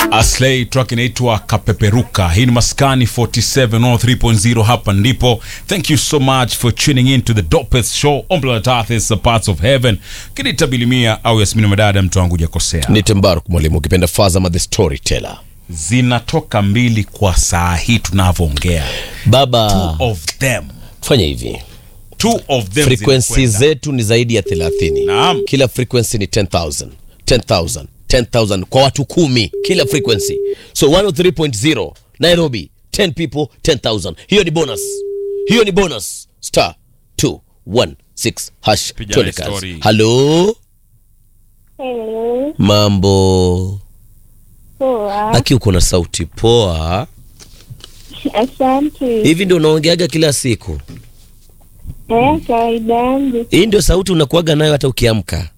Aslay track inaitwa Kapeperuka. Hii ni Maskani 47 hapa ndipo. Thank you so much for tuning in to the dopest show on planet Earth is the parts of heaven. Kinita Bilimia au Yasmini Madada, mtu wangu jakosea. ni Tembaruk mwalimu, ukipenda Fazama the storyteller. Zinatoka mbili kwa saa hii tunavyoongea. Baba, Two of them. fanya hivi, Two of them frequency zinakwenda. zetu ni zaidi ya 30. Naam. Kila frequency ni 10000 10000 10000 kwa watu kumi kila frequency, so 103.0 Nairobi 10 people 10000. Hiyo ni bonus, hiyo ni bonus. Star 216 hash Piga tuone na kazi. story. Halo, Hello, mambo poa. aki, uko na sauti poa Asante. hivi, ndio unaongeaga kila siku? Eh, kawaida yangu. Hii ndio sauti unakuaga nayo hata ukiamka?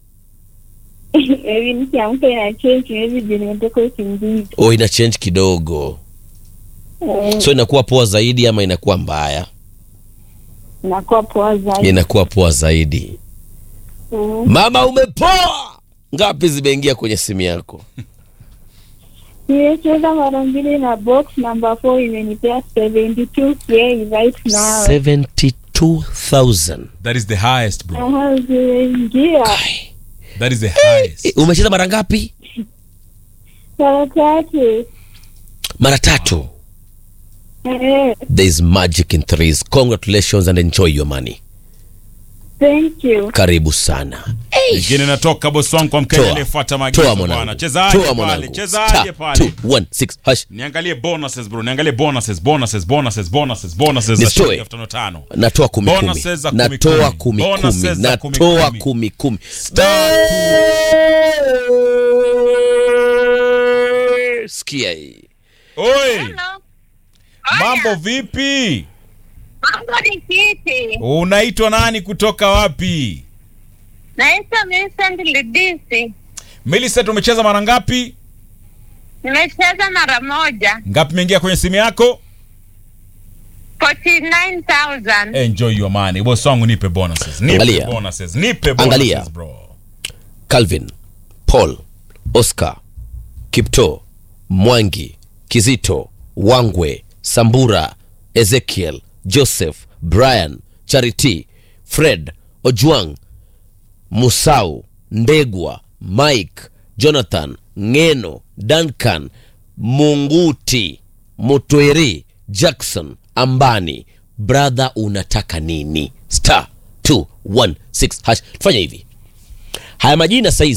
Hivi nikiamka ina change hivi juu nimetoka usingizi. Oh, ina change kidogo, Eh, so inakuwa poa zaidi ama inakuwa mbaya? nakuwa poa zaidi. Inakuwa poa zaidi. Mm. Mama, umepoa. Ngapi zimeingia kwenye simu yako? Nimecheza mara mbili na box number 4 imenipea 72k right now. 72,000. That is the highest bro. Aha, zimeingia Ai. That is the highest. Eh, Umecheza mara ngapi? mara tatu. Mara tatu. Eh, There is magic in threes. Congratulations and enjoy your money. thank you. Karibu sana. Ingine natoka boss wangu kwa mkenya Toa. aliyefuata maagizo Toa bwana. mwanangu. Chezaje Toa pale? mwanangu. Chezaje Star pale? 216 hash. Niangalie bonuses bro, niangalie bonuses, bonuses, bonuses, bonuses, bonuses za Nisitoe. shilingi elfu tano tano. Natoa kumi kumi. Bonuses za kumi Natoa kumi. kumi Bonuses kumi. za kumi Natoa kumi. kumi kumi. Star Sikia hii. Oi, mambo vipi? Mambo ni kiti. Unaitwa nani kutoka wapi? Naitwa Vincent Lidisi. Millicent, umecheza mara ngapi? Nimecheza mara moja. Ngapi imeingia kwenye simu yako? 49,000. Enjoy your money. Boss wangu nipe bonuses. Nipe Angalia. bonuses. Nipe bonuses Angalia. bro. Calvin, Paul, Oscar, Kipto, Mwangi, Kizito, Wangwe, Sambura, Ezekiel, Joseph, Brian, Charity, Fred, Ojwang, Musau, Ndegwa, Mike, Jonathan, Ngeno, Duncan, Munguti, Mutweri, Jackson, Ambani. Brother, unataka nini? Star 216 hash. Fanya hivi haya majina saizi